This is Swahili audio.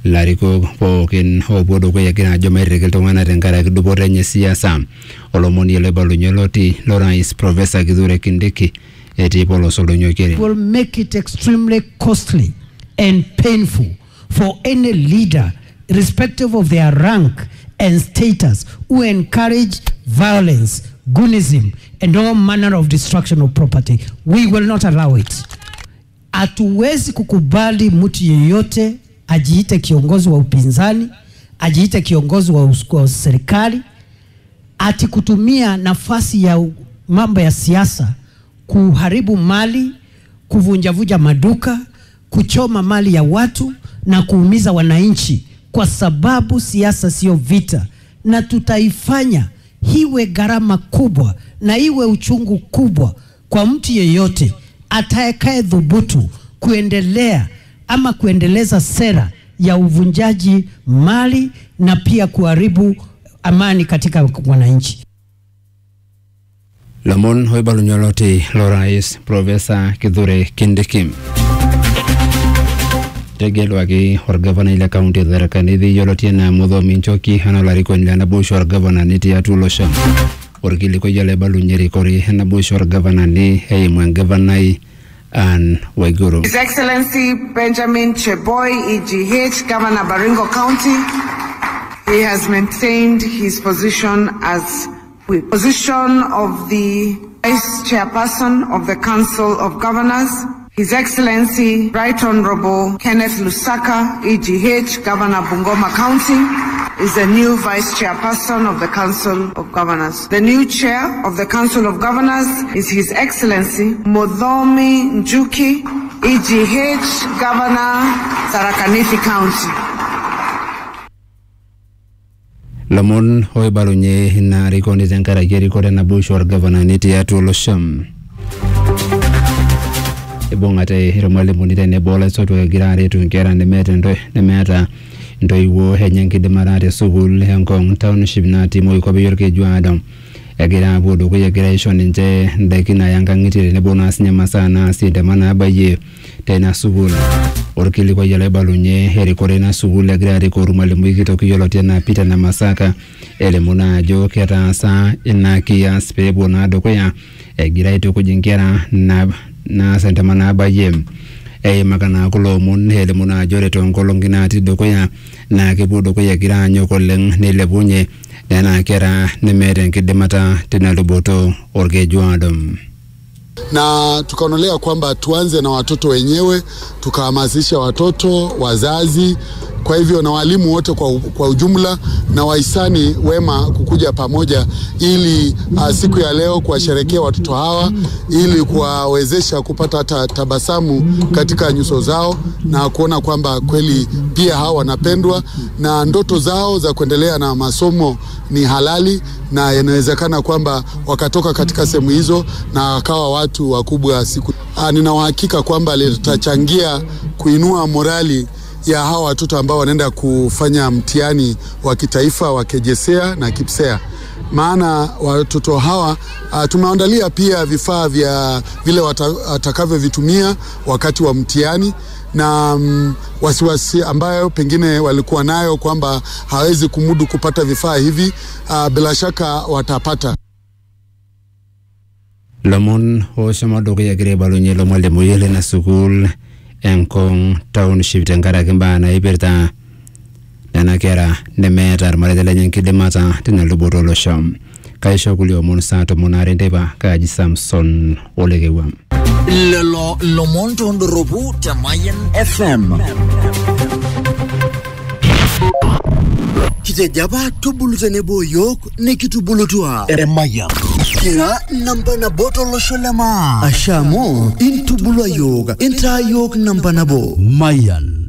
larikok pookin oopuo dukuya egira ajo mairriki iltung'anak tenkaraki dupoto enye siasa olomoni loibalunye loti lorais profesa kithure kindiki etii polos oldonyokeri will make it extremely costly and painful for any leader, irrespective of their rank and status, who encourage violence, goonism, and all manner of destruction of property. We will not allow it. Hatuwezi kukubali mtu yeyote ajiite kiongozi wa upinzani, ajiite kiongozi wa, us- wa serikali, ati kutumia nafasi ya u- mambo ya siasa kuharibu mali, kuvunjavunja maduka, kuchoma mali ya watu na kuumiza wananchi, kwa sababu siasa sio vita, na tutaifanya iwe gharama kubwa na iwe uchungu kubwa kwa mtu yeyote atakaye dhubutu kuendelea ama kuendeleza sera ya uvunjaji mali na pia kuharibu amani katika wananchi. lomon oibalunye loti lorais profesa kithure kindiki etegeluaki orgavanai le kaunti e tharaka nithi yioloti enaa muthomi nchoki enaa olarikoni le naboisho orgavanani tiatua olosho orkilikuai olaibalunye erikore enaboisho orgavanani eimu engavanai Anne Waiguru His Excellency Benjamin Cheboy, EGH, Governor Baringo County, he has maintained his position as whip. Position of the Vice Chairperson of the Council of Governors, His Excellency Right Honorable Kenneth Lusaka, EGH, Governor Bungoma County, is the new Vice Chairperson of the Council of Governors. The new Chair of the Council of Governors is His Excellency Modhomi Njuki, EGH, Governor, Tharaka-Nithi County. lomon oibalunye ina rikoni tenkaraki erikore naboisho orgavanani tiatua olosho ibung'ate irmalimuni tenebo olaisotuak egira aretu nkera nemeeta ento- nemeeta ntoiwuo enye enkidimata te sukuul enkong township natii moikwape orkeju aado egira apuo dukuya egira aisho ninche ndaiki naya nkang'itie tenebo naa sinye masaa naasie ntema naabayie teina sukuul orkilikuai olaibalunye erikore ina sukuul egira arikoo ormalimui kitok yioloti enaa Peter Namasaka elimu naa ajo ketaasa ina kias peepuo naa dukuya egira aitukuj inkera na- naas entema naabayie eimaka naa kulo omon elimu naa ajo ore toonkolong'i natii dukuya naa kepuo dukuya egira anyok oleng neilepunye nena kera nemeeta enkidimata tina luboto orkeju aado na tukaonelea kwamba tuanze na watoto wenyewe, tukahamasisha watoto, wazazi, kwa hivyo na walimu wote kwa, u- kwa ujumla na wahisani wema kukuja pamoja ili uh, siku ya leo kuwasherekea watoto hawa ili kuwawezesha kupata hata tabasamu katika nyuso zao na kuona kwamba kweli pia hawa wanapendwa na ndoto zao za kuendelea na masomo ni halali na inawezekana kwamba wakatoka katika sehemu hizo na wakawa watu wakubwa siku. Ah, Nina uhakika kwamba litachangia kuinua morali ya hawa watoto ambao wanaenda kufanya mtihani wa kitaifa wa KJSEA na KIPSEA maana watoto hawa uh, tumeandalia pia vifaa vya vile wata- watakavyovitumia wakati wa mtihani na mm, wasiwasi ambayo pengine walikuwa nayo kwamba hawezi kumudu kupata vifaa hivi uh, bila shaka watapata. lomon oshomo dukuya egira aibalunye ilo malimui lina sukuul enkong township tenkaraki mbaa naipirta nena kera nemeeta irmareita lenye enkidimata tina luboto olosho kaisho kulie omon saa tomon aare nteipa kaaji samson olekewua lelo lomon tondoropu te Mayan FM kitejo apa tubulu tenebo yiok nikitubulutua emayian kira namba nabo tolosho le maa asha amu intubulua yiok intaa yiok namba nabo Mayan